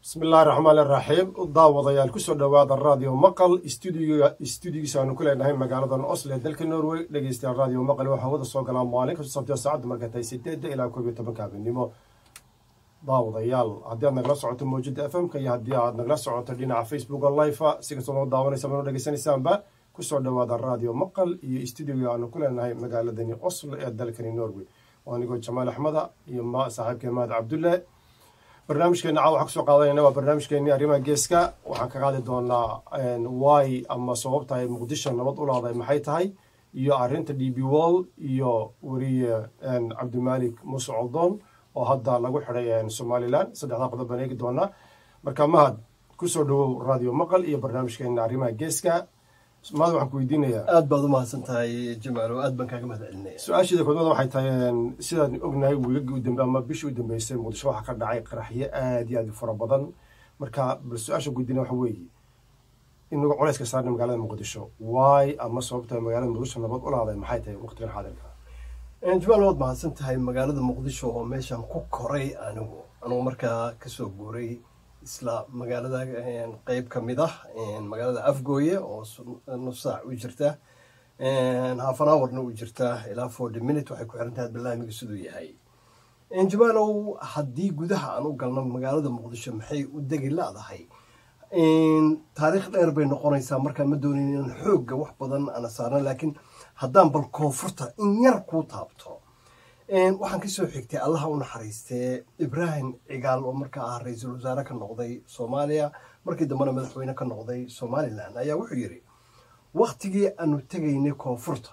bismi illaahi raxmaan iraxiim daawadayaal kusoo dhowaada radio maqal stuudigiisa aanu ku leenahay magaaladan oslo ee dalka norway dhegeystayaal radio maqal waxaa wada soo galaa maalin kasta sabtiyo saacadda markay tahay sideedda ilaa koob iyo tobanka habeenimo daawadayaal haddii aad nagala socoto mawjada f m-ka iyo haddii aad nagala socoto dhinaca facebook o life si kastoo noo daawanaysa noo dhegeysanaysaanba kusoo dhowaada radio maqal iyo stuudiga aanu ku leenahay magaaladani oslo ee dalkani norway anigoo jamaal axmeda iyo saaxiibkee mahad cabdulle barnaamijkeena caawa waxaan kusoo qaadanayna waa barnaamijkeenii arrimaha geeska waxaan ka qaadi doonaa wy ama sababta ay muqdisho nabad u laaday maxay tahay iyo arrinta d b wall iyo weriye cabdimaalik muuse coldoon oo hadda lagu xiday somalilan saddexdaa qodob baan eegi doonaa marka mahad kusoo dhawow radio maqal iyo barnaamijkeena arrimaha geeska mahad waxaan ku weydiinayaa aad baad u mahadsan tahay jamaalo aad baan kaaga mahad celinaya su-aasheeda koodmada waxay tahay sidaan ognahay wiilagii u dambe ama bishii u dambeysay muqdisho waxaa ka dhacay qaraxyo aad iyo aad u fara badan marka bal su-aasha guddina waxa weeye inagu culayska saarna magaalada muqdisho waay ama sababta magaalada muqdisho nabad u laaday maxay tahay waqtigan xaadirka jamaal waad mahadsan tahay magaalada muqdisho oo meeshaan ku koray anigu anugu markaa kasoo guuray isla magaalada qeyb ka mid ah magaalada afgooye oo nus saac u jirta halfan hourna u jirta ilaa forty minute waxay ku xiran tahay barnaamijka siduu yahay jamaalow haddii gudaha aan u galno magaalada muqdisho maxay u degi la-dahay taariikh dheer bay noqonaysaa markaa ma doonin inaan xoogga wax badan ana saarno laakiin haddaan bal koonfurta in yar kuu taabto waxaan kasoo xigtay allaha u naxariistee ibraahim cigaal oo markaa ah ra-iisul wasaare ka noqday soomaaliya markii dambena madaxweyne ka noqday somalilan ayaa wuxuu yidhi waktigii aanu tegaynay koonfurta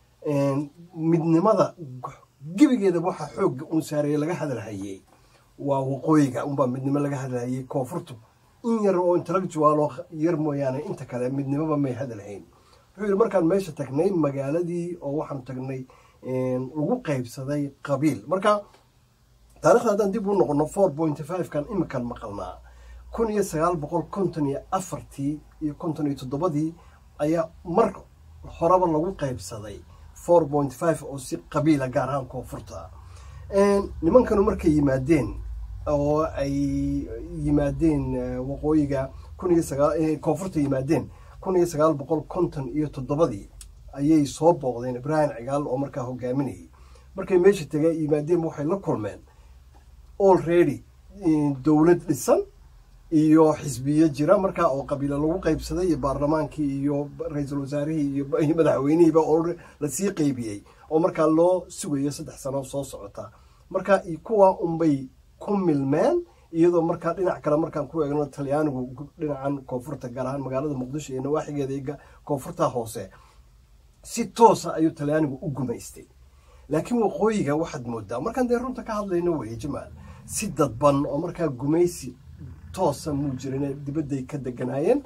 midnimada gebigeeda waxaa xoogga uun saareeye laga hadalhayey waa waqooyiga unbaa midnimo laga hadalhayey koonfurtu in yar oo intellectualoo yar mooyaane inta kale midnimoba may hadalhayn wuxuu yidhi markaan meesha tagnay magaaladii oo waxaan tagnay lagu qaybsaday qabiil marka taarikhda haddaan dib u noqono four pointy five kan imikan maqalnaa kun iyo sagaal boqol konton iyo afartii iyo konton iyo toddobadii ayaa mar horeba lagu qaybsaday four point five oo si qabiila gaar ahaan koonfurta nimankanu markay yimaadeen oo ay yimaadeen waqooyiga kun iyo sagaa koonfurta yimaadeen kun iyo sagaal boqol konton iyo toddobadii ayay soo booqdeen ibraahim cigaal oo markaa hogaaminayay markay meesha tageen yimaadeen waxay la kulmeen already dowlad dhisan iyo xisbiyo jira markaa oo qabiilo lagu qaybsaday iyo baarlamaankii iyo ra-iisul wasaarihii iyo madaxweynihiiba oo lasii qeybiyey oo markaa loo sugayo saddex sano soo socota marka kuwa unbay ku milmeen iyadoo markaa dhinac kale markaan ku eegno talyaanigu dhinacan koonfurta gaar ahaan magaalada muqdisho iyo nawaaxigeeda iyo koonfurta hoose si toosa ayuu talyaanigu u gumaystay laakiin waqooyiga waxaad moodaa markaan dee runta ka hadlayno weye jamaal si dadban oo markaa gumaysi toosa muu jirin dibadday ka deganaayeen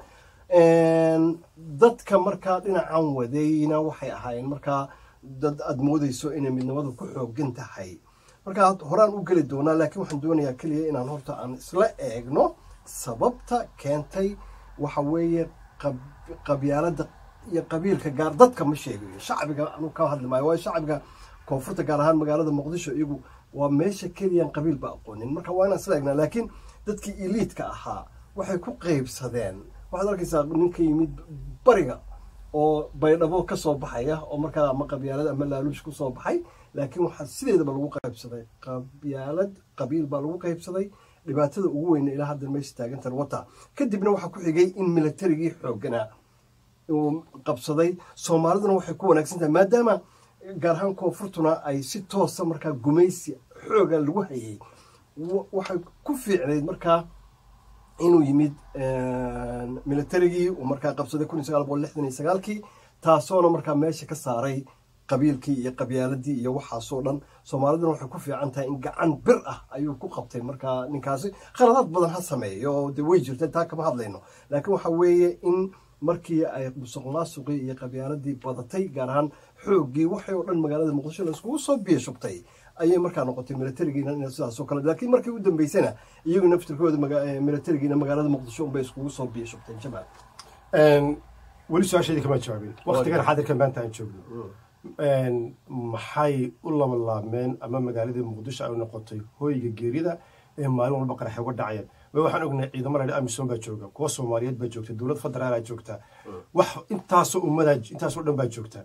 dadka markaa dhinacan wadayna waxay ahaayeen markaa dad aada moodeyso inay midnimadu ku xoogan tahay markaa horaan u geli doonaa laakiin waxaan doonayaa keliya inaan horta aan isla eegno sababta keentay waxa weeye qabyaalada iyo qabiilka gaar dadka ma sheegayo shacbiga anu ka hadli maayo waayo shacbiga koonfurta gaar ahaan magaalada muqdisho iyagu waa meesha keliyaan qabiilba aqoonin marka waa inaan isla eegnaa laakiin dadkii eliidka ahaa waxay ku qeybsadeen waxaad arkaysaa ninka yimid bariga oo baydhabo ka soo baxaya oo markaa ama qabyaalad ama laaluush ku soo baxay laakiin waxaa sideedaba lagu qaybsaday qabyaalad qabiil baa lagu qaybsaday dhibaatada ugu weyna ilaa hadda meesha taagantan wata kadibna waxaa ku xigay in militarigii xooganaa uu qabsaday soomaaliduna waxay ku wanaagsan tahay maadaama gaar ahaan koonfurtuna ay si toosa markaa gumaysi xooga lagu hayay waxay ku fiicnayd markaa inuu yimid militarigii uu markaa qabsaday kun iyo sagaal boqol lixdan iyo sagaalkii taasoona markaa meesha ka saaray qabiilkii iyo qabyaaladii iyo waxaasoo dhan soomaaliduna waxay ku fiican tahay in gacan bir ah ayuu ku qabtay markaa ninkaasi khaladaad badan ha sameeyo oo de way jirta taa kama hadlayno laakiin waxa weeye in markii ay musuq maasuqii iyo qabyaaladii badatay gaar ahaan xooggii waxay oo dhan magaalada muqdisho la iskugu soo biyashubtay ayay markaa noqotay militarigiina in sidaasoo kale laakiin markii u dambeysana iyagu naftirkooda militarigiina magaalada muqdisho unbay iskugu soo biyashubteen jamaal weli su-aasheedii kama jawaabin waktigan xaadirka maanta aan joogno maxay u labalaabmeen ama magaaladii muqdisho ay u noqotay hooyga geerida ee maalin walba qaraxay uga dhacayaan way waxaan ognahay ciidamo ladhi amisom baa jooga kuwa soomaaliyeed baa joogta dowlad federaalaa joogta wax intaasoo ummadaa intaasoo dhan baa joogta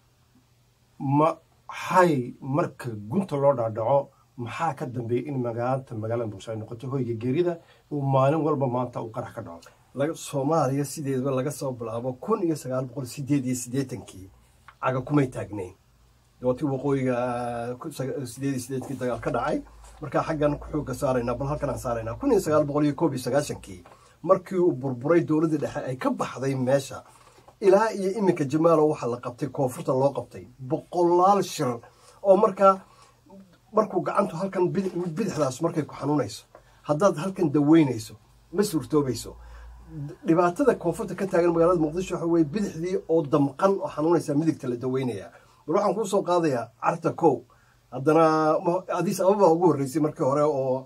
maxay marka gunta loo dhaadhaco maxaa ka dambeeya in magaalanta magaalada muqdisho ay noqoto hoyga geerida uu maalin walba maanta uu qarax ka dhaco soomaaliya sideedaba laga soo bilaabo kun iyo sagaal boqol sideed iyo siddeetankii caga kumay taagnayn dootii waqooyiga sideed iyo siddeetankii dagaal ka dhacay markaa xaggan ku xooga saaraynaa bal halkan aan saaraynaa kun iyo sagaal boqol iyo koob iyo sagaashankii markii uu burburay dowladda dhexe ay ka baxday meesha ilaa iyo iminka jamaalo waxaa la qabtay koonfurta loo qabtay boqolaal shir oo markaa markuu gacantu halkan bidixdaas markay ku xanuunayso haddaad halkan daweynayso ma suurtoobayso dhibaatada koonfurta ka taagan magaalada muqdisho waxa weye bidixdii oo damqan oo xanuunaysa midigta la daweynayaa bal waxaan kuu soo qaadayaa carta kow haddana adiis ababa ugu horreysay markii hore oo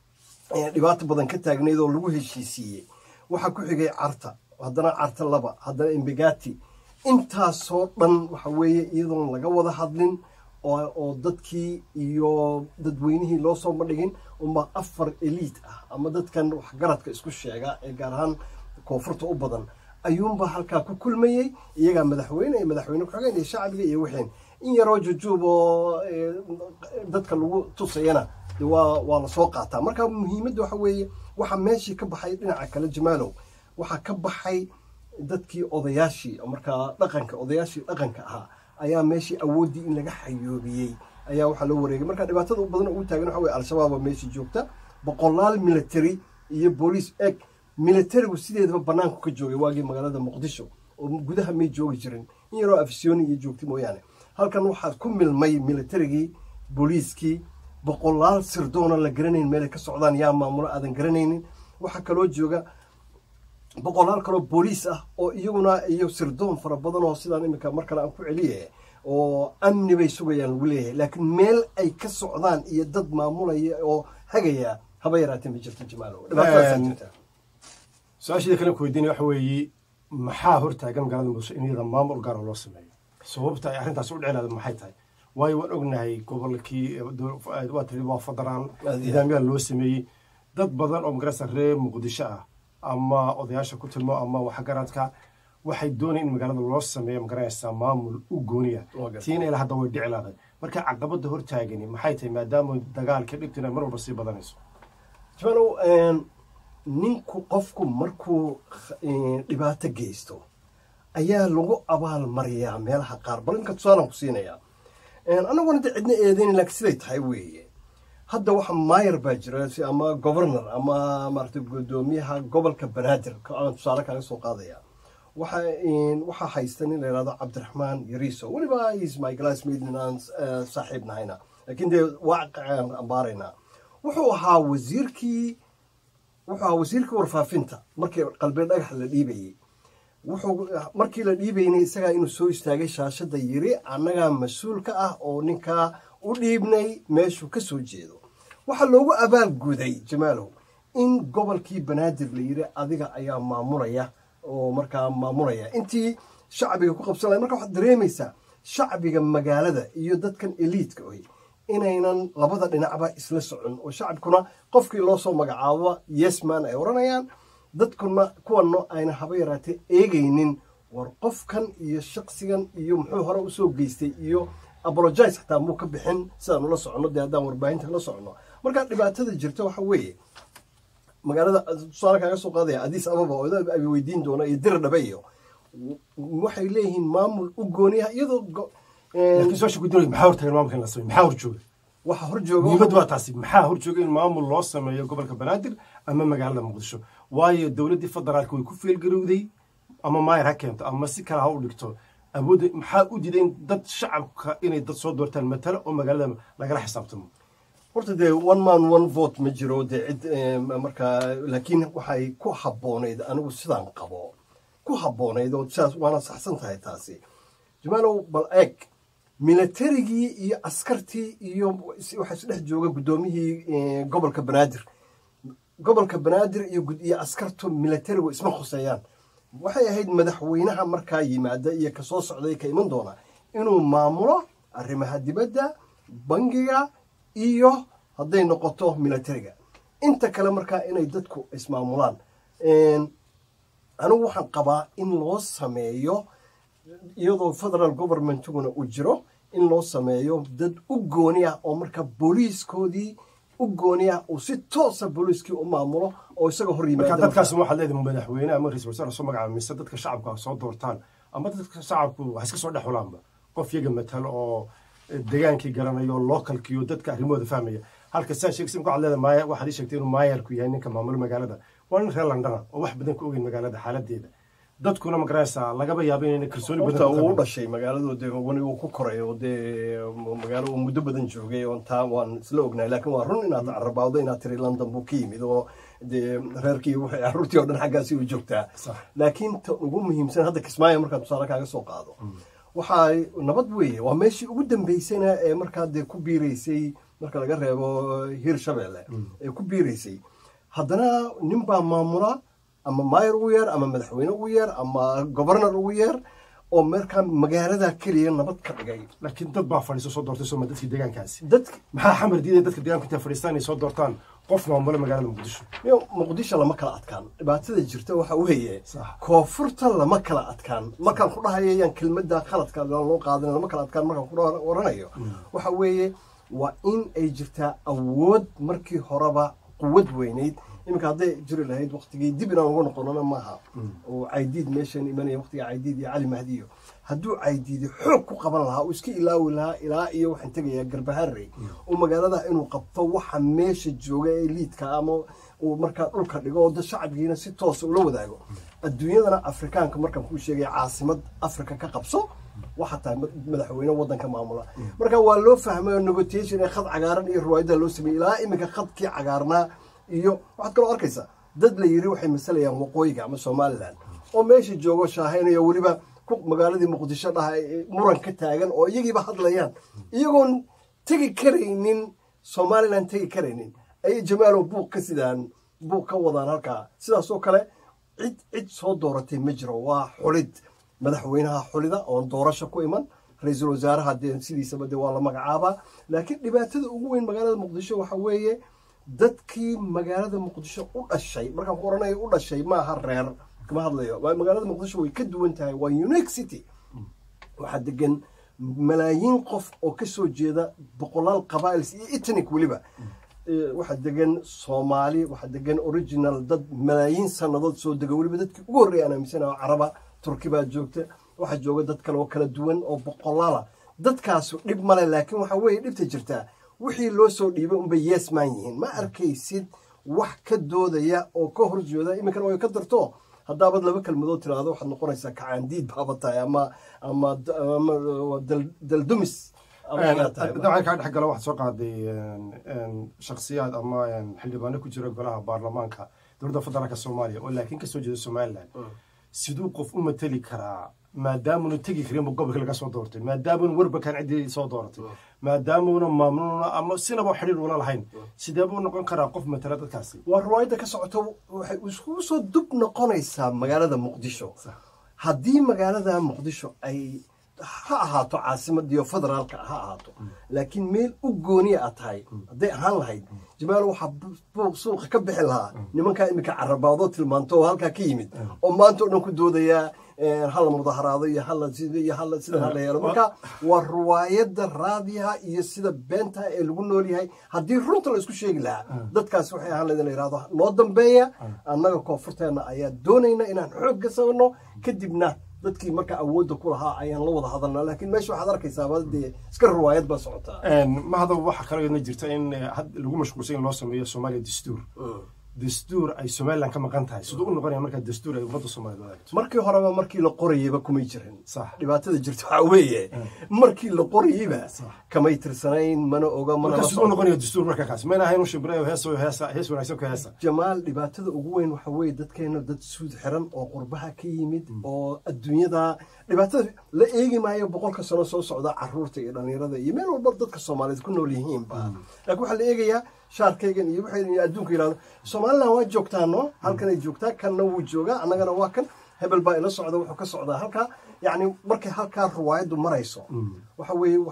dhibaato badan ka taagnayd oo lagu heshiisiiyey waxaa ku xigay carta haddana carta laba haddana embegati intaasoo dhan waxa weeye iyadoon laga wada hadlin oo dadkii iyo dadweynihii loo soo bandhigin unbaa afar eliid ah ama dadkan waxgaradka isku sheega ee gaar ahaan koonfurta u badan ayuunbaa halkaa ku kulmayey iyagaa madaxweyne iyo madaxweyne ku-xigeen iyo shacbiga iyo wixiin in yaroo jujuub oo dadka lagu tusayana waa waa lasoo qaataa marka muhiimadda waxa weeye waxaa meeshii ka baxay dhinaca kale jamaalow waxaa ka baxay dadkii odayaashii markaa dhaqanka odayaashii dhaqanka ahaa ayaa meeshii awooddii in laga xayoobiyey ayaa waxaa loo wareegay marka dhibaatada u badan ugu taagan waxa weye al-shabaaba meeshii joogta boqolaal military iyo booliis eg militarigu sideedaba banaanku ka joogay waagii magaalada muqdisho oo gudaha may joogi jirin in yaroo afisyooni iyo joogta mooyaane halkan waxaad ku milmay militarigii booliiskii boqolaal sirdoona la garanayn meelay ka socdaan yaa maamulo aadan garanaynin waxaa kaloo jooga boqolaal kaloo booliis ah oo iyaguna iyo sirdoon fara badan oo sidaan iminka mar kale aan ku celiye oo amni bay sugayaan lagu leeyahay laakiin meel ay ka socdaan iyo dad maamulaya oo hagaya haba yaraatee ma jirto jamaalo su-aashida kale ku weydiinaya waxa weeye maxaa hortaagan magaalada muqdisho in iyada maamul gaara loo sameeyo sababta ay arrintaas u dhiclaada maxay tahay waayo waan ognahay gobolkii waa tiri waa federaal nidaamyaha loo sameeyey dad badan oo magarasa reer muqdisho ah ama odayaasha ku tilmo ama waxgaradka waxay doonayaan in magaalada loo sameeyo magaranaysaa maamul u gooniya tiina ilaa hadda way dhicilaaday marka caqabada hortaagani maxay tahay maadaama dagaalka dhibtina mar walba sii badanayso jamaalow ninku qofku markuu dhibaato geysto ayaa lagu abaal mariyaa meelaha qaar bal inka tusaalan ku siinayaa annaguna de cidna eedeyn laakiin siday tahay weeye hadda waxa maayar baa jira ama governor ama maarata guddoomiyaha gobolka banaadir aan tusaale kaaga soo qaadaya waxa waxaa haysta nin la yidhahdo cabdiraxmaan yariiso weliba is my classmate aan saaxiib nahayna laakiin dee waaqicaan ambaaraynaa wuxuu ahaa wasiirkii wuxuu ahaa wasiirkii warfaafinta markii qalbeed dhagax la dhiibayey wuxuu markii la dhiibaynay isagaa inuu soo istaagay shaashada yiri annagaa mas-uul ka ah oo ninkaa u dhiibnay meeshuu ka soo jeedo waxaa loogu abaal guday jamaalow in gobolkii banaadir la yiri adiga ayaa maamulaya oo markaa maamulaya intii shacbiga ku qabsanaya marka waxaad dareemaysaa shacbiga magaalada iyo dadkan eliidka oy inaynan labada dhinacba isla socon oo shacabkuna qofkii loo soo magacaabo yesman ay odhanayaan dadkuna kuwanno ayna haba yaraatee eegaynin war qofkan iyo shaqsigan iyo muxuu hore usoo geystay iyo apologize xataa muu ka bixin sidaan ula soconno dee haddaan warbaahinta la soconno markaa dhibaatada jirta waxa weeye magaalada tusaale kaaga soo qaadaya adiis ababa oo abi weydiin doona iyo dir dhabe iyo waxay leeyihiin maamul u gooniyaha iyadoo laakiin su-aasha guddoomiya maxaa hortaagan maamulka in la sameeyo maxaa horjooga waxa horjooga muhiimad waa taasi maxaa horjooga in maamul loo sameeyo gobolka banaadir ama magaalada muqdisho waayo dowladdii federaalka way ku feelgarowday ama maayar ha keento ama si kale ha u dhigto awoodda maxaa u diiday in dad shacabka inay dad soo doortaan matalo oo magaalada lagala xisaabtamo horta dee one man one vote ma jiro dee cid markaa laakiin waxay ku habboonayd anigu sidaan qabo ku habboonayd oo sidaas waana saxsan tahay taasi jamaalow bal eeg militarigii iyo askartii iyo waxaa isdhex jooga guddoomiyihii gobolka banaadir gobolka banaadir iyo askartu militarigu isma khuseeyaan waxay ahayd madaxweynaha markaa yimaada iyo kasoo socday ka iman doona inuu maamulo arrimaha dibadda bangiga iyo hadday noqoto militariga inta kale markaa inay dadku ismaamulaan anigu waxaan qabaa in loo sameeyo iyadoo federal governmentiguna uu jiro in loo sameeyo dad u gooni ah oo marka booliiskoodii u gooni ah uu si toosa booliiskii u maamulo oo isaga hor marka yimaada dadkaas waxaad leedahay madaxweyne ama ra-isul wasaare soo magacaaba mise dadka shacabka soo doortaan ama dadka shacabku wax iska soo dhex xulaanba qof yaga matalo oo degaankii garanayo localkiyo dadka arrimahooda fahmaya halka saa sheegsi marka waxaad leedahay maaya waxaad ii sheegtay inuu maayarku yahay ninka maamulo magaalada waa nin reer londona oo wax badan ka ogeyn magaalada xaaladeeda dadkuna ma garanaysaa lagaba yaabo inayna kalsooni horta badan ku uu u qabin. dhashay magaaladu dee wani uu ku koray oo dee magaalo uu muddo badan joogay oo taa waan isla ognahay laakiin waa run inaad carabawdo inaad tiri london buu ka yimid oo dee reerkii waxay carruurtii oo dhan xaggaasi u joogtaa Sax. laakiin ta ugu muhiimsan hadda kismaayo markaan tusaale kaaga soo qaado waxaa nabad weeye waa meeshii ugu dambeysayna ee markaa dee ku biiraysay marka laga reebo hir shabeelle ee ku biiraysay haddana nin baa maamula ama maayar ugu yeer ama madaxweyne ugu yeer ama gobarnar ugu yeer oo markaa magaalada keliya nabad ka dhigay laakiin dad baa fadhiiso soo doortay sooma dadkii deegaankaasi dadka maxaa xamar diiday dadka deegaanka intay fadhiistaan inay soo doortaan qof maamulo magaalada muqdisho yo muqdisho lama kala adkaan dhibaatada jirta waxa weeye Sax. koonfurta lama kala adkaan markaan ku dhahayo yaan kelmada khaladka aan loo qaadan lama kala adkaan markaan ku dha- oranayo waxa weeye waa in ay jirtaa awood markii horeba quwad weynayd iminka hadday jiri lahayd waktigii dib inaan uga noqonona maaha oo caydiid meeshan imanaya waktiga caydiid iyo cali mahdiyo hadduu caydiidi xoog ku qaban lahaa uu iska ilaawi lahaa ilaa iyo waxaan tegayaa garbaharey oo magaalada inuu qabto waxa meesha jooga ee liidka ama uu markaa dhulka dhigo oo dad shacabkiina si toosa ula wadaago adduunyadana afrikaanka markaan kuu sheegay caasimad afrika ka qabso waxaa tahay mad- madaxweyne wadanka maamula marka waa loo fahmay oo negotiation ee khad cagaaran iyo riwaayada loo sameeyey ilaa iminka khadkii cagaarnaa iyo waxaad kaloo arkaysaa dad la yiri waxay masalayaan waqooyiga ama somalilan oo meesha joogo shaahaynayo weliba ku magaaladii muqdisho dhaha ee muran ka taagan oo iyagiiba hadlayaan iyagoon tegi karaynin somalilan tegi karaynin ayay jamaalow buuq ka sidaan buuq ka wadaan halkaa sidaas oo kale cid cid soo dooratay ma jiro waa xulid madaxweynaha xulida oon doorasho ku iman ra-iisul wasaaraha dee sidiisaba dee waa la magacaabaa laakiin dhibaatada ugu weyn magaalada muqdisho waxa weeye dadkii magaalada muqdisho u dhashay markaan ku oranayo u dhashay maaha reer kama hadlayo waa magaalada muqdisho way ka duwan tahay waa unique city waxaa degan malaayiin qof oo ka soo jeeda boqolaal qabaa'ils iyo etnic weliba Eh, waxaa degan soomaali waxaa degan original dad malaayiin sannadood soo dega weliba dadkii ugu horreeya aan aaminsanaha caraba turki baa joogta waxaa jooga dad kale oo kala duwan oo boqolaala dadkaasu dhib male laakiin waxaa weeye dhibta jirtaa wixii loo soo dhiibay unbay yeesmaan yihiin ma arkaysid wax ka doodaya oo ka horjooda iminkana way ka darto haddaabad laba kelmadood tiraahdo waxaad noqonaysaa kacaandiid baaba tahay ama ama ama dal- daldumis ama inaad tahay. dabcan kaa dhex gala waxaad soo qaaday shakhsiyaad ama xildhibaano ku jira golaha baarlamaanka dowladda federaalka soomaaliya oo laakiin kasoo jeeda somalilan siduu qof u mateli karaa maadaamuna tegi karinba gobolka laga soo doortay maadaamuna warbakan ciddii soo dooratay maadaamuna maamnuuna ama sinaba xidhiir ula lahayn sidee buu noqon karaa qof matala dadkaasi waa riwaayadda ka socoto waxay iskugu soo dub noqonaysaa magaalada muqdisho haddii magaalada muqdisho ay ha ahaato caasimadiyo federaalka ha ahaato laakiin meel u gooniya aad tahay hadday ahaan lahayd jamaal waxaa buuq suuqa ka bixi lahaa nimankaa iminka carabaado tilmaanto oo halkaa ka yimid oo maanta oo dhan ku doodayaa hala mudaharaado iyo hala iyo hala sida hala yeelo marka waa riwaayadda raadiyaha iyo sida beenta ee lagu nool yahay haddii runta la isku sheegi lahaa dadkaasi waxay ahaan lahayd in la yidhahdo noo dambeeya annaga koonfurteenna ayaa doonayna inaan xoog ka sabno kadibna dadkii marka awoodda ku lahaa ayaan la wada hadalnaa laakiin meesha waxaad arkaysaaba dee iska riwaayad baa socotaa mahada waxaa kaloo yadna jirta in had lagu mashquulsan in loo sameeyo soomaaliya dastuur dastuur ay somalilan ka maqan tahay siduu u noqonaya markaa dastuur ay ummadda soomaaliyed wadaagto markii horeba markii la qorayeyba kumay jirin Sax. dhibaatada jirta waxaa weeye markii la qorayeyba kamay tirsanayn mana oga mana marka la siduu u noqonaya dastuur marka kaas mayna ahayn u shimbirayo heeso heesa hees wanaagsan ka heesa jamaal dhibaatada ugu weyn waxa weeye dadkeena dad suud xiran oo qurbaha ka yimid oo adduunyada dhibaatada la eegi maayo boqolka sano soo socda caruurta iyo dhallinyarada iyo meel walba dadka soomaaliyeed ku nool yihiinba laakiin waxaa la eegayaa shaarkaygan iyo waxay adduunka yidhahdo somalilan waa joogtaano halkanay joogtaa kanna wuu joogaa annagana waa kan hebel baa ila socda wuxuu ka socdaa halkaa yacni markay halkaa riwaayaddu marayso waxa weeye waxay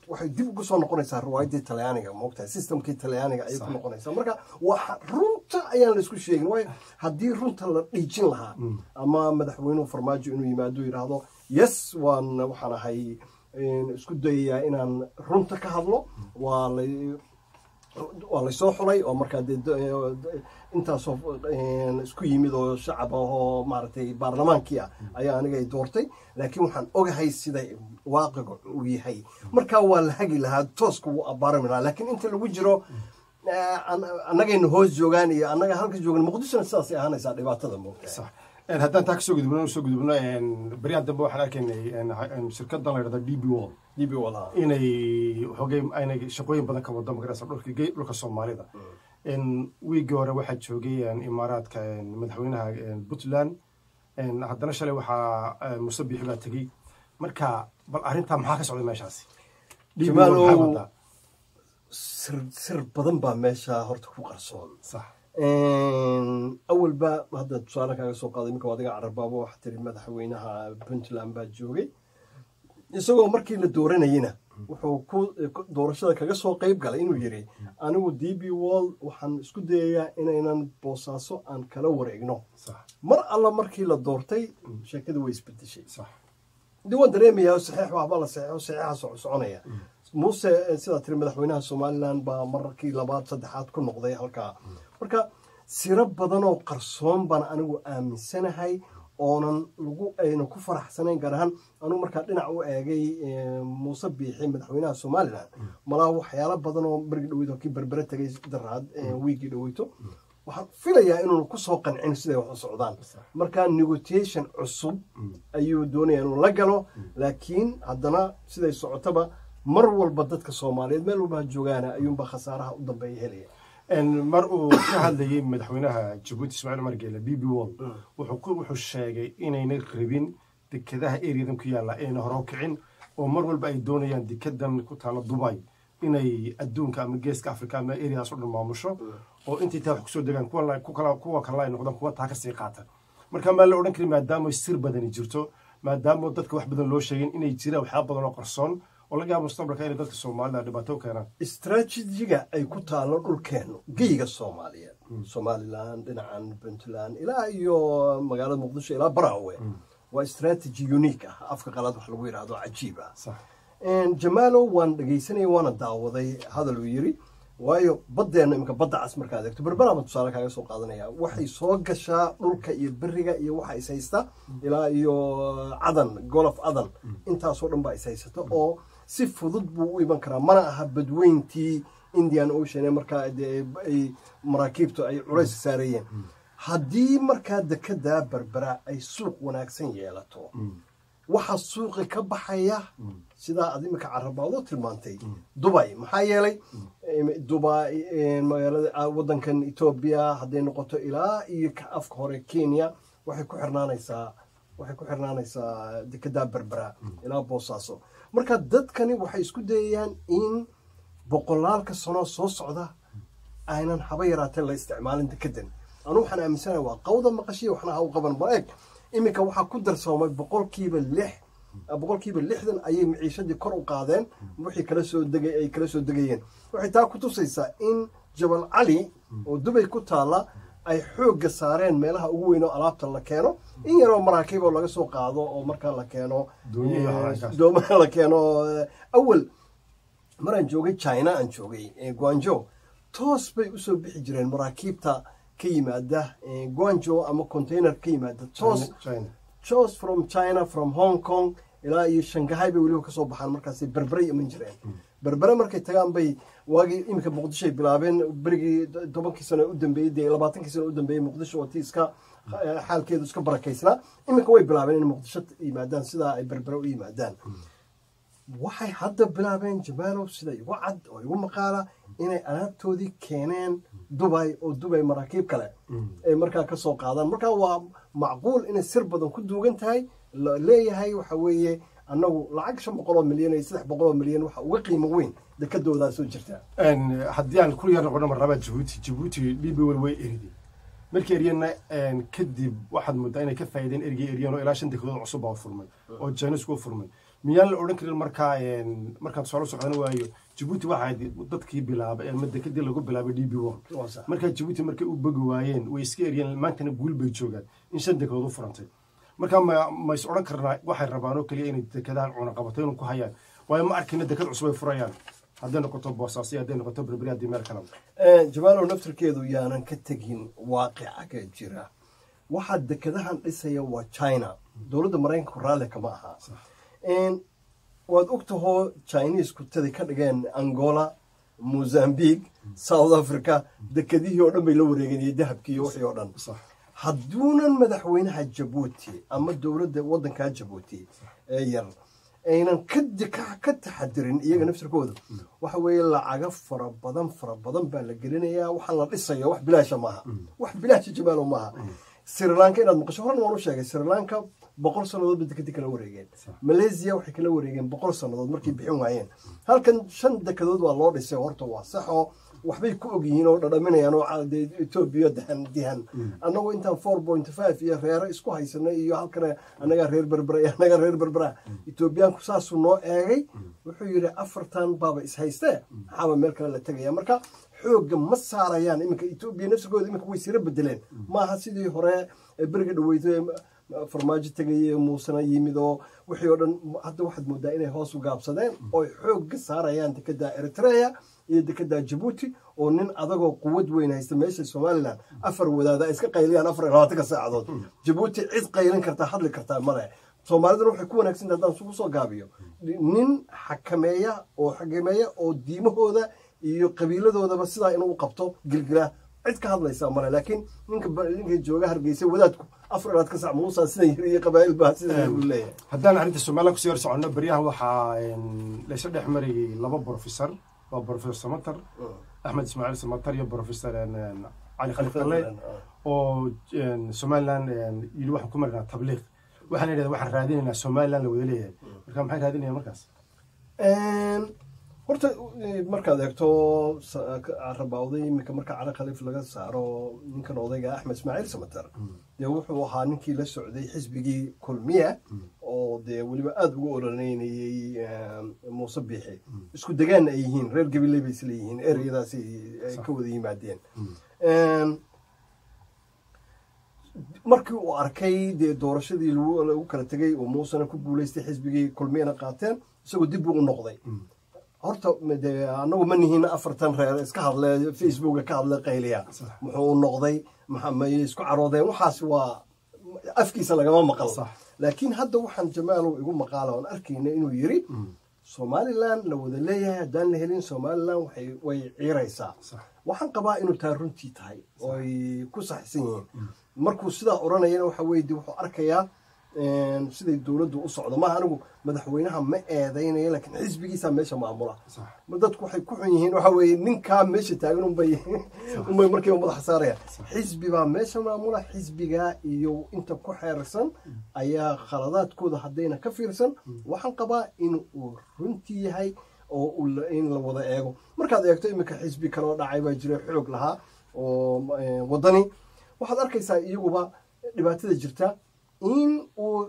waxay dib ugu soo noqonaysaa riwaayaddii talyaaniga moogtahay systemkii talyaaniga ayay ku noqonaysaa marka waa runta ayaan la isku sheegin waayo haddii runta la dhiijin lahaa ama madaxweynuhu farmaajo inuu yimaado yidhaahdo yes waan waxaan ahay isku dayayaa inaan runta ka hadlo waa la waa laysoo xulay oo markaa dee intaasoo isku yimid oo shacab ah oo maaragtay baarlamaankii ah ayaa aniga ay doortay laakiin waxaan ogahay sida waaqiga uu yahay markaa waa la hagi lahaa tooska wuu abaarami lahaa laakiin inta lagu jiro annagayna hoos joogaan iyo annaga halka joogan muqdishona sidaasay ahaanaysaa dhibaatada moogta haddaan taa kasoo gudubno soo gudubno baryahan dambe waxaan arkaynay shirkadan la yidhahda d b wall db walaha inay xoogay inay shaqooyin badan ka wado magaraysa dhulka dhulka soomaalida wiigii hore waxaa joogay imaaraadka madaxweynaha puntland haddana shalay waxaa muse bixi baa tegey marka bal arrintaa maxaa ka socday meeshaasi jamaalow sir sir badan baa meesha horta ku qarsoon sax awalba hadda tusaale kaaga soo qaaday iminka adiga carabaabo waxaa tiri madaxweynaha puntland baa joogay isagoo markii la dooranayena wuxuu ku doorashada kaga soo qeyb galay inuu yidhi anigu d b wall waxaan isku dayayaa inaynan boosaaso aan kala wareegno mar alla markii la doortay sheekada way isbedeshay dii waan dareemayaa saxiix waxba la saxiixo saxiixa soconaya muuse sidaa tiri madaxweynaha somalilan baa markii labaad saddexaad ku noqday halkaa marka siro badanoo qarsoon baan anigu aaminsanahay oonan lagu ayna ku faraxsanayn gaar ahaan anugu markaa dhinac u eegay muuse biixi madaxweynaha somalilan malaa waxyaalo badan oo bergi dhaweyto kii berbere tegay daraad wiigii dhaweyto waxaan filayaa inuuna kusoo qancin siday wax u socdaan marka negotiation cusub ayuu doonaya inuu la galo laakiin haddana siday socotaba mar walba dadka soomaaliyeed meel walba ha joogaana ayuunbaa khasaaraha u dambeeya helaya mar uu ka hadlayay madaxweynaha jabuuti ismaaciil umar geele b b wall wuxuu sheegay inayna rabin dekedaha eriyadan ku yaalla ayna hore u kicin oo mar walba ay doonayaan dekedan ku taalla dubay inay adduunka ama geeska africa ama eriadaas o dhan maamusho oo intay taa wax kusoo degaan kuwa kale ay noqdaan kuwa taa kasii qaata marka maa la odhan karin maadaama sir badani jirto maadaama dadka wax badan loo sheegin inay jiraan waxyaaba badan oo qarsoon oo laga yaaba mustaqbalka inay dadka soomaalida dhibaato u keenaan istraatijiga ay ku taalo dhulkeenu geyga soomaaliyeed somalilan dhinacan puntland ilaa iyo magaalada muqdisho ilaa baraawe waa istraatiji unique ah afka qalaad wax lagu yidhaahdo cajiib ah jamaalo waan dhegaysanaya waana daawaday hadal uu yiri waayo baddeena imika badda cas markaad eegto berberaaba tusaale kaaga soo qaadanaya waxay soo gashaa dhulka iyo beriga iyo waxa is haysta ilaa iyo cadan golof cadan intaasoo dhan baa is haysata oo si fudud buu u iman karaa mana aha badweyntii indian ocean ee markaa ay maraakiibtu ay culays saarayeen haddii markaa dekedaa berbera ay suuq wanaagsan yeelato waxaa suuqi ka baxaya sidaa ad imika carabaadoo tilmaantay dubay maxaa yeelay dubai magaalada wadankan etoobiya hadday noqoto ilaa iyo afka hore kenya waxay ku xirnaanaysaa waxay ku xirnaanaysaa dekedaa berbera ilaa boosaaso marka dadkani waxay isku dayayaan in boqolaalka sano soo socda aynan haba yaraatee la isticmaalin dekedan anu waxaan aaminsanaha waa qawda maqashiya waxna ha u qaban ma eeg iminka waxaa ku darsoomay boqolkiiba lix boqolkiiba lixdan ayay maciishadii kor u qaadeen wixii kala soo degay ay kala soo degayeen waxay taa ku tusaysaa in jabal cali oo dubay ku taalla ay xoogga saareen meelaha ugu weyn oo alaabta la keeno in yaroo maraakiib oo laga soo qaado oo markaa la keeno doomaha la keeno awal maraan joogay china aan joogay guanjo toos bay usoo bixi jireen maraakiibta ka yimaada guanjo ama container ka yimaada toos toos from china from hong kong ilaa iyo shangahay bay weliba kasoo baxaan markaasay berberay iman jireen berbere markay tagaan bay waagii iminka muqdishoay bilaabeen berigii tobankii sano u dambeeyey dee labaatankii sano u dambeeyey muqdisho oo tii iska xaalkeedu iska barakaysnaa iminka way bilaabeen inay muqdisho yimaadaan sidaa ay berbere u yimaadaan waxay hadda bilaabeen jamaalow sida igu cad oo igu maqaala inay alaabtoodii keeneen dubay oo dubay maraakiib kale ay markaa kasoo qaadaan markaa waa macquul inay sir badan ku duugan tahay la leeyahay waxa weeye annagu lacag shan boqol oo milyan iyo saddex boqol oo milyan waxa uga qiimo weyn dekadoodaa soo jirtaa haddii aan ku yar noqono marnaba jabuuti jabuuti d b wel way eriday markii eryana kadib waxaad moodaa inay ka faa'iideen erigii eryan oo ilaa shan dekedood cusub baa furmay oo jainisku u furmay miyaan la odhan karin markaa markaan soo socdan waayo jabuuti waxaa dadkii bilaabay ama dekadii lagu bilaabay d b one Waa sax. markaa jabuuti markay u bogi waayeen way iska eryeen maantana guul bay joogaan in shan dekedood u furantay marka ma ma is odhan karnaa waxay rabaan oo keliya inay dekadahan cunaqabataynu ku hayaan waayo ma arkina dekad cusub ay furayaan hadday noqoto boosaasi hadday noqoto berberi haddii meel kalaba Eh, jamaalow naftirkeedu yaanan ka tegin waaqica ka jira waxaa dekadahan dhisaya waa china dowladda maraykanku raalli kama aha En, waad ogtahoo chinese kutadi ka dhigeen angola mozambique south africa dekadihii oo dhan bay la wareegeen iyo dahabkii iyo wixii oo dhan sax hadduunan madaxweynaha jabuuti ama dowladda waddankaa jabuuti ee yar aynan ka ka- ka taxadirin iyaga naftirkooda waxa weeye lacago fara badan fara badan baa la gelinayaa waxaa la dhisaya wax bilaasha maaha wax bilaasha jamaalo maaha sri lanka inaad maqasho horan waan u sheegay sri lanka boqol sannadood bay dekadii kala wareegeen malaysia waxay kala wareegeen boqol sannadood markay bixin waayeen halkan shan dekadood waa loo dhisay horta waa saxoo waxbay ku og yihiin oo dhadhaminayaan oo ca- dee etoobiya dahan dihan annagoo intaan four point five iyo reero isku haysanay iyo halkana annagaa reer berbera iyo annagaa reer berbera etoobiyaanku saasuu noo eegay wuxuu yidhi afartan baaba is haystee maxaaba meel kale la tegaya marka xoogga ma saarayaan iminka etoobiya nafsigooda iminka way sira bedeleen maaha sidii hore ee beriga dhaweyto ee farmaajo tegayay ee muusena yimid oo wixii oo dhan hadda waxaad moodaa inay hoos u gaabsadeen oo xoogga saarayaan dekada eritrea iyo dekada jabuuti oo nin adagoo quwad weyn haysta meesha somalilan afar wadaada ay iska qayliyaan afar iyo labaatanka saacadood jabuuti cid qaylin kartaa hadli kartaa male soomaaliduna waxay ku wanaagsan tahay haddaan isugu soo gaabiyo nin xakameeya oo xakameeya oo diimahooda iyo qabiiladoodaba sidaa inuu u qabto gilgila cid ka hadlaysaa male laakiin ninka ba- ninka jooga hargeysa wadaadku afar iyo labaatanka saac muusaa sidan yiri iyo qabaa'il baa sidan u leeyahay haddaan arrinta somalilan kusii hor soconno beryahan waxaa laysa dhex marayay laba professor waa professor samatar axmed ismaaciil samatar iyo professor cali khalifale oo somalilan yidhi waxaan ku marinaa tabliiq waxaan idhahda waxaan raadinaynaa somalilan la wada leeyahay marka maxay raadinayaan markaas horta eh, markaad eegto sa- ka- carabawday iminka marka cali khaliif laga saaro ninkan odayga axmed ismaaciil samatar dee wuxuu ahaa ninkii la socday xisbigii kulmiya oo dee weliba aada ugu ololeynayey eh, muuse biixi isku degaanna ay yihiin reer gabiley bay isla yihiin ereyadaasi ay ka wada yimaadeen markii uu arkay dee doorashadii lagu lagu kala tegay oo muusena ku guuleystay xisbigii kulmiyana qaateen isagoo dib buu u noqday horta de anagu ma nihiin afartan reer iska hadle facebooka ka hadle qayliya muxuu u noqday maxa- may isku caroodeen waxaas waa afkiisa lagama maqal Sax. laakiin hadda waxaan jamaalow igu maqaala oon arkayna inuu yiri somalilan la wada leeyahay haddaan la helin somalilan waxay way ciiraysaa Sax. waxaan qabaa inuu taa runtii tahay oo ay ku saxsan yihiin markuu sidaa odhanayana waxa weye de wuxuu arkayaa een, siday dowladdu u socdo maaha anigu madaxweynaha ma eedaynayo laakiin xisbigiisaa meesha maamula Sax. ma dadku waxay ku xun yihiin waxa weeye ninkaa meesha taagan unbay unbay markiiba madaxa saaraya xisbi baa meesha maamula xisbigaa iyo inta ku xeersan ayaa khaladaadkooda haddayna ka fiirsan waxaan qabaa in uu runtii yahay oo uu la- in la wada eego markaad eegto iminka xisbi kaloo dhacay baa jira xoog lahaa oo eh, wadani waxaad arkaysaa iyaguba dhibaatada jirta in uu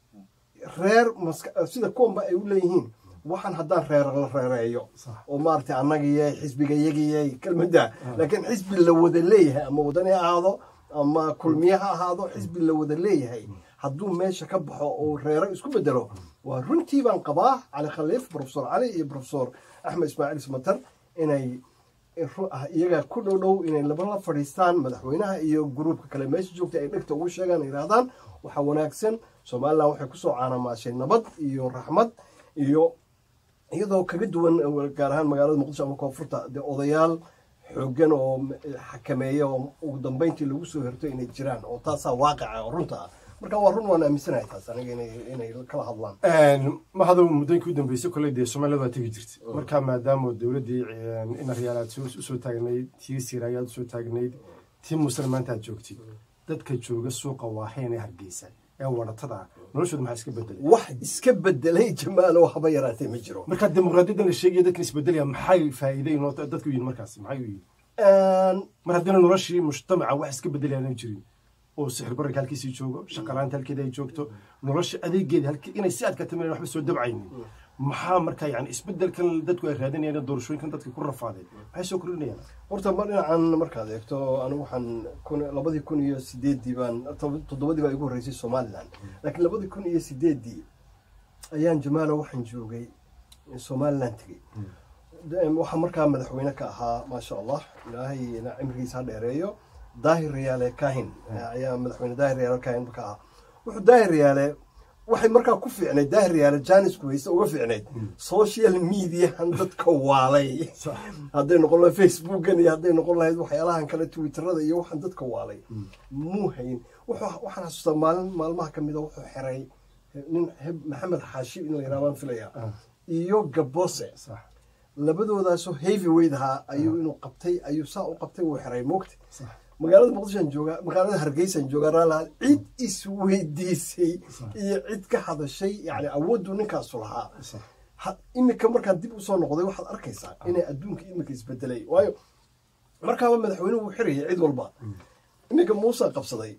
reer maska- sida kuwanba ay u leeyihiin waxaan haddaan reer la reereeyo Sax. oo maaragtay annagiyay xisbiga yagiyay kelmadda laakiin xisbi la wada leeyahay ama wadani ha ahaado ama kulmiye ha ahaado xisbi la wada leeyahay hadduu meesha ka baxo oo reero isku bedelo waa runtii baan qabaa cali khaliif profesor cali iyo profesor axmed ismaaciil smater inay ru- ah, iyaga ku dhow dhow inay labala fadhiistaan madaxweynaha iyo gruubka kale meesha joogta ay dhegta ugu sheegaan ay yidhahdaan waxaa wanaagsan somalilan waxay kusoo caanamaashay nabad iyo raxmad iyo iyadoo kaga duwan eh, gaar ahaan magaalada muqdisho ama koonfurta dee odayaal xoogan oo m- xakameeya oo ugu dambeyntii lagu soo herto inay jiraan oo taasaa waaqica oo runta ah marka waa run waan aaminsanahay taas aniga inay inay kala hadlaan ma hada muddooyinkii u dambeysay kolley dee soomaaliyad waa tegi jirtay marka maadaama dowladdii inaryaalaad usoo taagnayd tii siraayaad usoo taagnayd tii muslim maanta aad joogtid dadka jooga suuqa waahayn ee hargeysa ee waratada ah noloshooda maxaa iska bedelay wax iska bedelay jamaalo haba yaraatee ma jiro marka dimuqraadiyaddan la sheegaya dadkan isbedelaya maxay faa'iiday inoo dadku yihin markaas maxay u yihin Een, mar haddina noloshii mujtamaca wax iska bedelayaan jirin oo sixir bararka halkiisii joogo shaqalaanta halkeeda ay joogto nolosha adeegeeda halkii inay si adkata meel waxba soo dabcaynin maxaa markaa yani isbedelkan dadku ay raadinayaan doorashooyinkan dadka ku rafaadeen maxay soo kordhinayaan horta ma dhinacan markaad eegto anigu waxaan kun labadii kun iyo sideeddii baan tob- toddobadii baa igu horreysay somaliland laakiin labadii kun iyo sideeddii ayaan jamaalo waxaan joogay somaliland tegey De- waxaa markaa madaxweyne ka ahaa maasha allah ilaahayna cimrigiisa ha dheereeyo daahir riyaale kahin ayaa madaxweyne daahir riyaale kahin ka ahaa wuxuu daahir riyaale waxay markaa ku fiicnayd daahir riyaale janisku hayse uga fiicnayd social mediahan dadka waalay hadday noqon lahayd facebookan iyo hadday noqon lahayd waxyaalahan kale twitterada iyo waxaan dadka waalay muu hayn wuxuu waxaan xasuustaa maalin maalmaha ka mida wuxuu xiray nin heb- maxamed xaashi in la yidhaha baan filaya iyo gabose sax labadoodaasoo heavy weight ahaa ayuu inuu qabtay ayuu saa u qabtay wuu xiray moogta sax magaalada muqdishoan joogaa magaalada hargeysaan joogaa raalaha cid isweydiisay iyo cid ka hadashay yani awooddu ninkaasu lahaa sax Ha- imika markaan dib usoo noqday waxaad arkaysaa inay adduunka imika isbedelay waayo markaaba madaxweynuhu uu xirayay cid walba iminka muuse qabsaday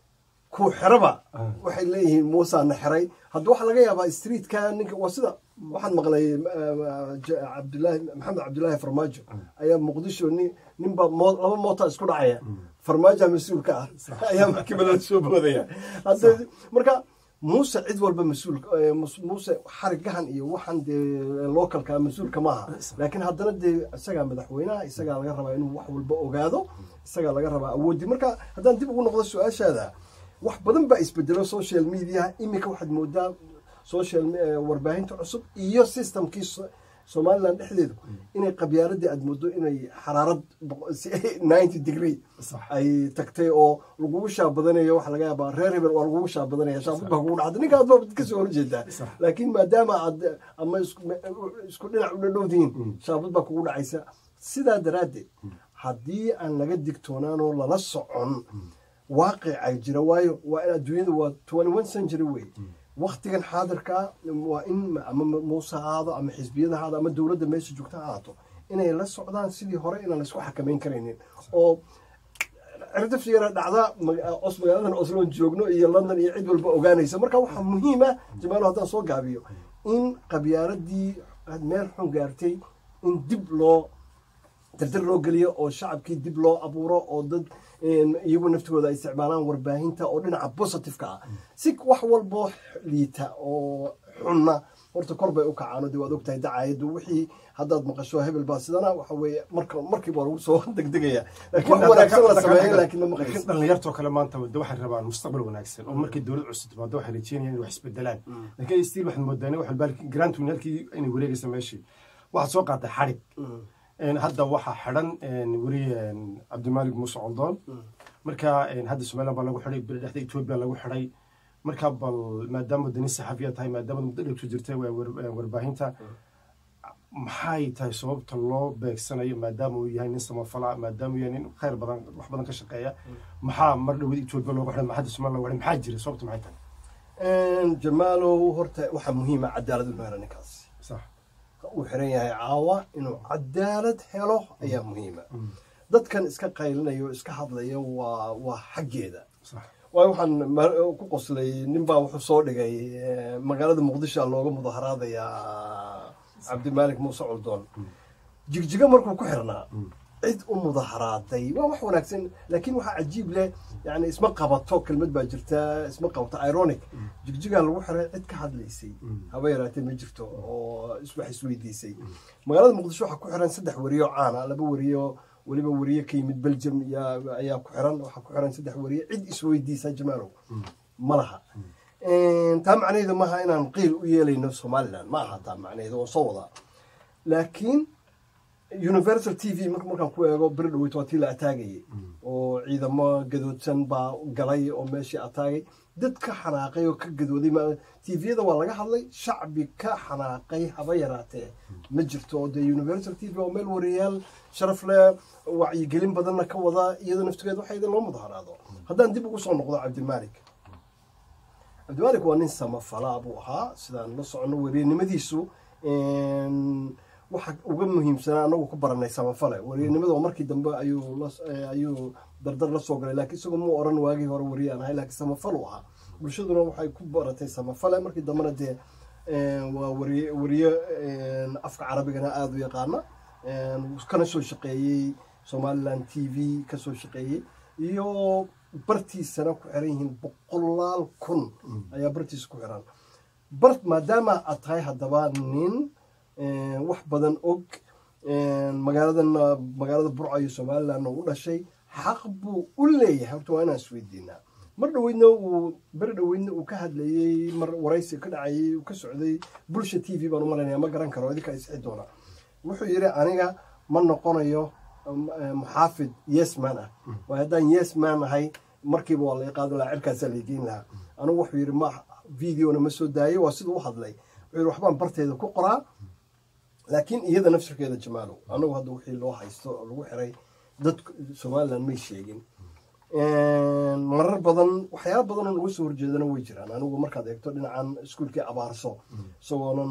kuu xeraba waxay leeyihiin muusa na xiray hadda waxaa laga yaabaa streetka ninka waa sida waxaan maqlay eh, J- cabdulaahi maxamed cabdulaahi farmaajo ayaa muqdisho nin ninba moo- laba moota isku dhacaya farmaajoa mas-uulka ah ayaa maxkamadada soo boodaya hadda marka muuse cid walba mas-uul eh, mus- muuse xarigahan iyo waxan dee localka mas-uulka maaha laakiin haddana dee isagaa madaxweynaha isagaa laga rabaa inuu wax walba ogaado isagaa laga rabaa awoodii marka haddaan dib ugu noqdo su-aashaada wax badan baa isbedelo social media iminka waxaad moodaa social eh, warbaahinta cusub iyo systemkii so- somaliland dhexdeedu inay qabyaaladii aad moodo inay xaraarad boqo- si- 90 degree Sax. ay tagtay oo lagugu shaabadanayo waxa laga yaabaa reer hebel waa lagugu shaabadanaya shaabad baa kugu dhacda ninka aad baa kasoo horjeedaa Sax. laakiin maadaama aad ama isku isku dhinac u dhadhowdihiin shaabad baa kugu dhacaysa sidaa daraaddeed haddii aan laga digtoonaanoo lala socon waaqicay jira waayo waa in adduunyada waa 21 century wey waktigan xaadirka waa in ama muuse ha ahaado ama xisbiyada ha ahaado ama dowladda meesha joogta ha ahaato inay la socdaan sidii hore inaan laysku xakameyn karaynin oo cirdaf yara dhacda ma- os magaaladan osloon joogno iyo london iyo cid walba ogaanaysa marka waxaa muhiim ah jamaalo haddaan soo gaabiyo in qabyaaladii aad meel xun gaartay in dib loo tirtir loo geliyo oo shacabkii dib loo abuuro oo dad een, iyagu naftooda ay isticmaalaan warbaahinta oo dhinaca positiveka ah si wax walboo liita oo xunna horta kor bay u kacaan de waad ogtahay dacaayadu wixii haddaad maqasho hebel baa sidana waxa weeye marka markiiba lagu soo degdegaya laakiin wax wanaagsan la sameeyo laakiin ma laakiin maqlaysa dhalinyartoo kale maanta de waxay rabaan mustaqbal wanaagsan oo markay dowlad cusub timaado waxay rajeynayaan inay wax isbedelaan laakiin stiil waxaad moodaa in wax walba grantwin halkii inay wareegaysa meeshii waxaad soo qaatay xadhig Een, hadda waxaa xidhan een, weriye een, cabdimaalik muuse coldoon marka een, hadda somaliland baa lagu xidhay beri dhexda etoobiya lagu xidhay marka bal maadaama dani saxafiya tahay maadaama muddo dhegtu jirtay waa war- een, warbaahinta maxay tahay sababta loo beegsanayo maadaama uu yahay nin samafala maadaama uu yahay nin khayr badan wax badan ka shaqeeya maxaa mar dhowad etoobiya loogu xidhay maxaa hadda somaliland lagu xidhay maxaa jira sababta maxay tahay jamaalow horta waxaa muhiima cadaalad inuu helo ninkaasi sax uu xiran yahay caawa inuu cadaalad helo ayaa muhiima dadkan iska qaylinayo iska hadlaya waa waa xaggeeda sax waayo waxaan ma- ku qoslay ninbaa wuxuu soo dhigay eh, magaalada muqdisho looga mudaharaadayaa cabdimaalik muuse coldoon jigjigo markuu ku xirnaa cid u mudaharaaday waa wax wanaagsan laakiin waxaa cajiib leh yani isma qabato kelmad baa jirta isma qabato ironic jigjigaa lagu xiray cid ka hadlaysay haba yaraatee ma jirto oo is- wax isweydiisay magaalada muqdisho waxaa ku xiran saddex weriyo caana laba weriyo weliba weriye ka yimid belgium yaa- ayaa ku xiran waxaa ku xiran saddex weriye cid isweydiisa jamaalow ma laha taa macnaheedu maaha inaan qiil u yeelayno somaliland ma aha taa macnaheedu oo soo wadaa laakiin universal t v marka markaan ku eego beri dhaweyt waa tii la ataagayay oo ciidamo gadoodsan baa galay oo meeshii ataagay dad ka xanaaqay oo ka gadooday ma- tviyada waa laga hadlay shacbi ka xanaaqay haba yaraatee ma jirto oo dee universal t v oo meel wariyaal sharaf leh wacyigelin badanna ka wada iyadoo naftigeed waxaa idin loo mudaharaado haddaan dib ugu soo noqdo cabdimaalik cabdimaalik waa nin samafalaa buu ahaa sidaan la socono weriyanimadiisu een, waxa uga muhiimsanaa anagu ku baranay samafale wariyanimada oo markii dambe ayuu ayuu dardar la soo galay laakiin isagoo muu oran waagii hore wariyaan ahay laakiin samafal u ahaa bulshaduna waxay ku baratay samafale markii dambena dee waa wariye wariye afka carabigana aada u yaqaana kana soo shaqeeyey somaliland t v kasoo shaqeeyey iyo bartiisana ku xiran yihiin boqolaal kun ayaa bartiisa ku xiran bar maadaama aad tahay haddaba nin wax badan og magaaladan magaalada burca iyo somalilandna u dhashay xaq buu u leeyahay horta waa inaan isweydiinaa mar dhaweydna uu beri dhaweydna uu ka hadlayey mar waraysi ka dhacayey uu ka socday bulsha t v baan u malaynaya ma garan karo idinka isixi doona wuxuu yidhi aniga ma noqonayo muxaafid yesman ah waa haddaan yesman ahay markiiba waa laga qaadi lahaa cirkaasaa lageyn lahaa anigu wuxuu yidhi ma videona ma soo daayey waa siduu u hadlay wuxuu yidhi waxbaan barteeda ku qoraa laakiin iyada nafsirkeeda jamaalow anagu hadda wixii loo haysto oo lagu xiray dad somaliland may sheegin marar badan waxyaala badan oo uga soo horjeedana way jiraan anigu markaad eegto dhinacan iskuolkii abaarso isagoonan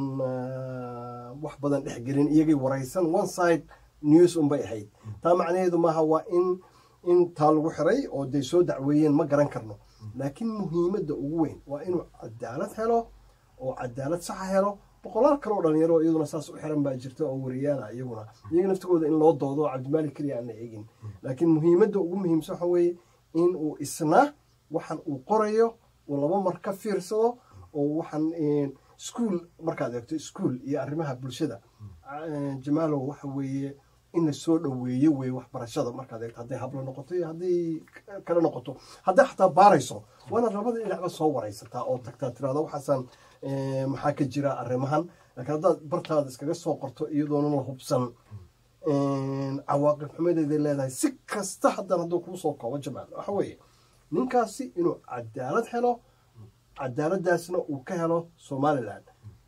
wax badan dhexgelin iyagay waraysan one side news unbay ahayd taa macnaheedu maaha waa in in taa lagu xiray oo day soo dacweeyeen ma garan karno laakiin muhiimadda ugu weyn waa inuu cadaalad helo oo cadaalad saxa helo boqolaal kale oo dhalinyaro iyaduna saas u xiran baa jirta oo wariyaana iyaguna iyaga naftigooda in loo doodo cabdimaalik keliya aan la eegin laakiin muhiimadda ugu muhiimsan waxa weeye in uu isna waxan uu qorayo uu laba mar ka fiirsado oo waxaan iskuol markaad eegto iskuol iyo arrimaha bulshada jamaalow waxa weeye in la soo dhoweeyo weye waxbarashada markaad eegto hadday hablo noqoto iyo hadday kale noqoto hadday xataa baarayso waa inaad labada dhinacba soo waraysataa oo tagtaa tirahda waxaasaan maxaa ka jira arrimahan laakiin haddaad bartaada iskaga soo qorto iyadoona la hubsan cawaaqib xumadeeday leedahay si kasta haddaan hadduu kuu soo koobo jamaal waxa weeye ninkaasi inuu cadaalad helo cadaaladdaasna uu ka helo somalilan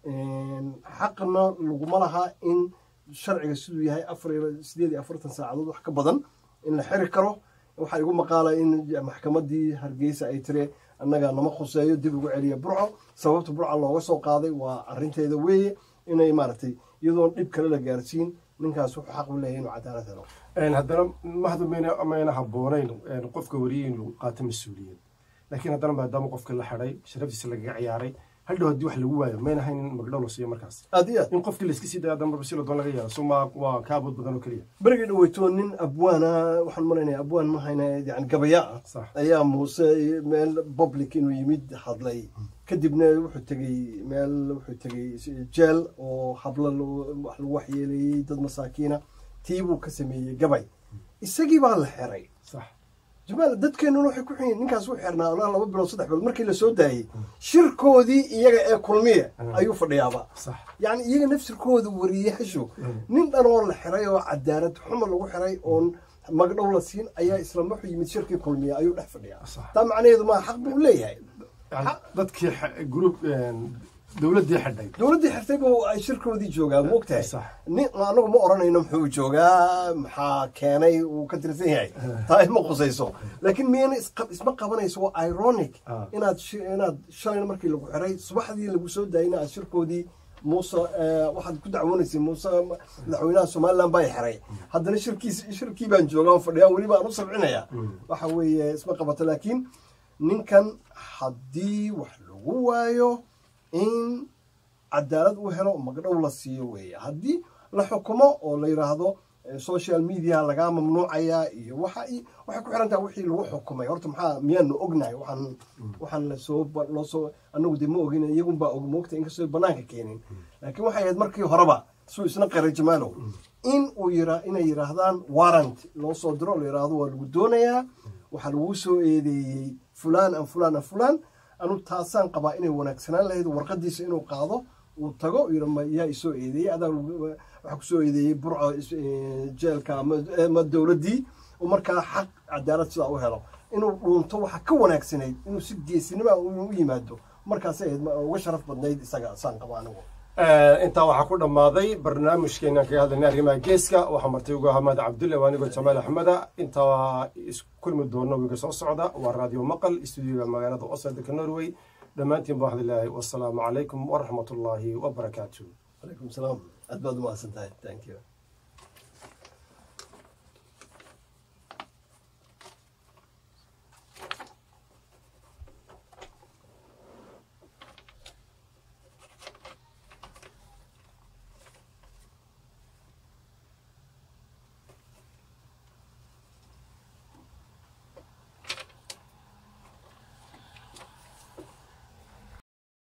xaqna laguma lahaa in sharciga siduu yahay afar iyo sideed iyo afartan saacadood wax ka badan in la xiri karo waxaa igu maqaala in maxkamadii hargeysa ay tiri annaga nama khuseeyo dib ugu celiya burco sababta burca looga soo qaaday waa arinteeda weeye inay maaragtay iyadoon dhib kale la gaarsiin ninkaas wuxuu xaq u leeyahy inuu cadaalad helo haddana mahadu mayna habboonayn qofka wariye inuu qaato mas-uuliyad laakiin haddana maadaama qofka la xidhay sharaftiisa lagaga ciyaaray hadhow haddii wax lagu waayo mayna hayn in magdhow la siiyo markaas aad iyo aad in qofkii layska sii daya haddana si ladoon laga yaaro suma waa kaabood badan oo keliya berigii dhaweyto nin abwaana waxaan malaynaya abwaan ma hayna yani gabaya ah sax ayaa muuse meel public inuu yimid hadlay kadibna wuxuu tegey meel wuxuu tegey jeel oo hablo wax lagu waxyeeleeyey dad masaakiina tii buu ka sameeyey gabay isagii baa la xiray sax jamaal dadkeenuna waxay ku xun yihin ninkaas u xirnaa ilaa laba bilood saddex bilood markii la soo daayey shirkoodii iyaga ee kulmiya ayuu fadhiyaaba sax yacni iyaga nafsirkooda wariyaashu nin dhan oo la xiray oo cadaalad xumo lagu xiray oon magdhow la siin ayaa isla wuxuu yimid shirkii kulmiya ayuu dhex fadhiyaa Sax. taa macnaheedu maa xaq buu leeyahay yani dadkii group dowladdii xidhay dowladdii xirtay buu ay shirkoodii joogaa moogtahay sax nin anagu ma oranayno muxuu joogaa maxaa keenay uu ka tirsan yahay taa ima qusayso laakiin miyana isqa- isma qabanayso waa ironic Ah. inaad shi- inaad shalayna markii lagu xiray subaxdii lagu soo daayina aad shirkoodii muuse eh, waxaad ku dacwoonaysay muuse ma- madaxweynaha somaliland baa i xiray haddana shirkiis shirkii baan joogaa oo fadhiyaa weli baan u sabcinaya waxa weeye isma qabato laakiin ninkan haddii wax lagu waayo in cadaalad uu helo magdhow la siiyo weeye haddii la xukumo oo la yidhaahdo eh, social media lagaa mamnuucaya iyo waxa i- waxay ku xiran tahay wixii lagu xukumay horta maxaa miyaanu ognahay waxaan waxaan lasoo ba- loo soo anagu dee ma ogin iyagun baa og moogta inkastoo banaanka keenin laakiin waxay ahayd markii horeba suu isna qaray jamaalow in uu yira inay yidhaahdaan warrant loo soo diro oo la yidhaahdo waa lagu doonayaa waxaa lagu soo eedeeyey fulaan an fulaan an fulaan anu taasaan qabaa inay wanaagsanaan lahayd warqadiisa inuu qaado uu tago uu yidhi ma yaa isoo eedeeyey adaa lagu- waxaa kusoo eedeeyey burco is- eh, jeelka ama- ama dowladdii uu markaa xaq cadaalad sidaa u helo inuu dhuunto waxa ka wanaagsanayd inuu si geesinima u yimaado markaasay ahayd ma- uga sharaf badnayd isaga saan qaba anigu intaa waxaa ku dhammaaday barnaamijkeena kaga hadlaynay arrimaha geeska waxaa martay ugu ahmad cabdulle waa anigoo jamaal axmeda intaa iskulmi doono wiga soo socda waa raadiyo maqal stuudiyoga magaalada oslo dalka norway dhammaantiin baa waxaan leeyahay wasalaamu calaykum waraxmat ullaahi wabarakaatu calaykum salaam aad baad umahadsan tahay thank you